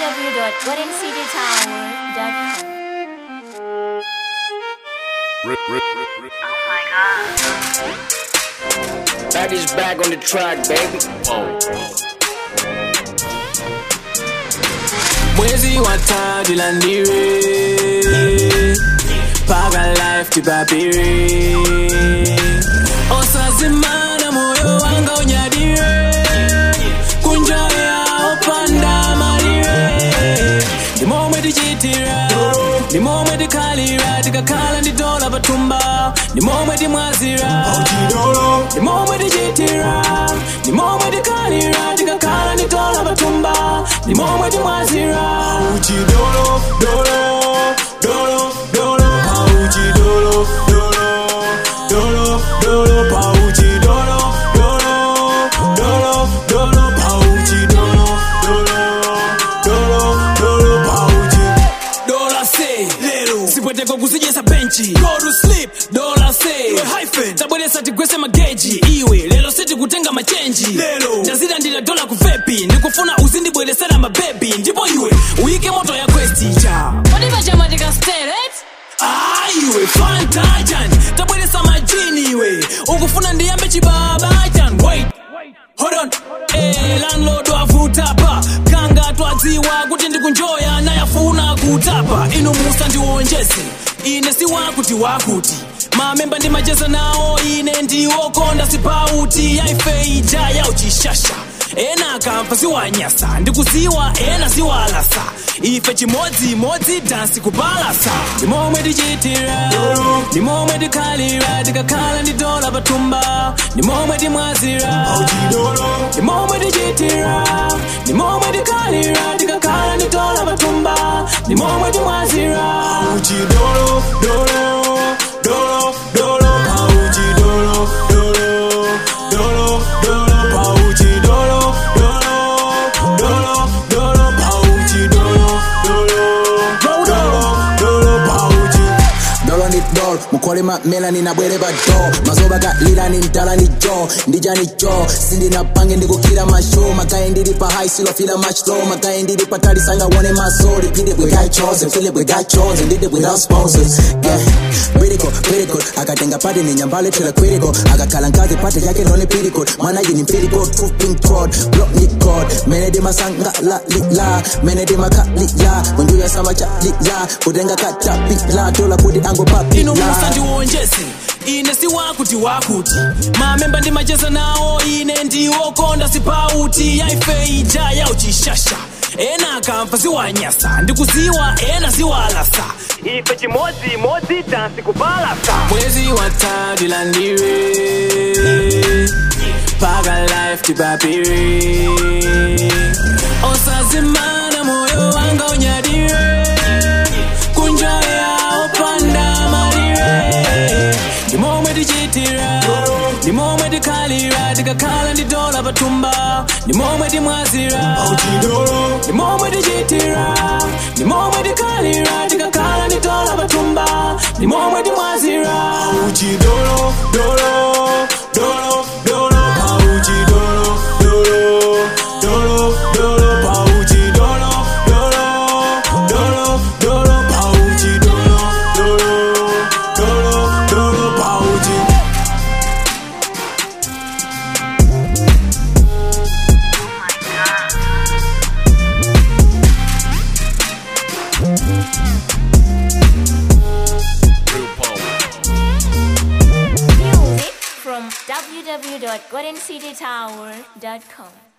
www.goldencitytower.com. Back is back on the track, baby. mwezi wa tatu landire paka life tipapire osazimana moyo wanga unyadire kunjoya opanda malire ndimomwe tichitira ndimomwe tikhalira tikakhala nditola patumba ndimomwe timwazira ndimomwe tichitira ndimomwe tikhalira tikakhala nditola patumba ndimomwe timwazira uchi dolo dolo dolo dolo pauchi dolo dolo dolo dolo pauchi dolo dolo dolo dolo pauchi dolo dolo dolo dolo pauchi dola say lero sipweteko kuzijesa benchi go to sleep dola say iwe hyphen tabweresa tigwese mageji iwe lero sitikutenga machenji lero ndazida ndila dola kuvepi ndikufuna uzindibweresera mabebi ndipo iwe uyike moto ya kwesticha Whatever jama tika steret. iwe fantajan tabweresa majini iwe ukufuna ndiyambe chibabajan wait hold on eh, landlord wavutapa kanga twadziwa kuti ndikunjoya nayafuna kutapa inu musa ndiwonjese ine siwakuti wakuti mamemba ndimacheza nawo ine ndiwokonda sipauti yaifeija yauchishasha ena akamva siwanyasa ndikuziwa ena siwalasa ife chimodzimodzi dansi kupalasa ndimomwe tichitira ndimomwe tikhalira tikakhala nditola patumba ndimomwe timwazira ndimomwe tichitira ndimomwe tikhalira tikakhala nditola patumba ndimomwe timwazira uchidolo dolo dolo dolo pauchi dolo dolo dolo dolo pauchi dolo dolo dolo dolo pauchi dolo dolo dolo dolo pauchi dolo ni dol mukolema melani nabwere pa do mazoba kalira ni mtala ni jo ndija ni jo sindinapange ndikukira masho makaye ndili pa high silofila much low makaye ndili pa tali sanga wone maso repeat it we got chosen feel it we got chosen did it without sponsors yeah critical critical akatenga pati ni nyambale tela critical akakhala nkazi pati yake ndone critical mwana yini critical truth pink code block ni code menedi masanga la li la menedi makali la wenjuya sama cha li la kutenga kata la tola kuti ango papi inu musa la ndiwonjese ine siwakuti wakuti mamemba ndimacheza nawo ine ndiwokonda sipauti yaifeija yauchishasha ena akamva siwanyasa ndikuziwa ena siwalasa ife chimodzimodzi dansi kupalasa mwezi watatu landire paka life tipapire osazimana moyo wanga unyadire kunjoya opanda malire ndimomwe tichitira ndimomwe tikhalira tikakhala nditola patumba ndimomwe timwazira ndimomwe tichitira ndimomwe tikhalira tikakhala nditola patumba ndimomwe timwazira uchidolo dolo dolo dolo pauchi dolo dolo dolo dolo pauchi dolo dolo dolo dolo pauchi dolo dolo dolo dolo pauchi Music from www.goldencitytower.com.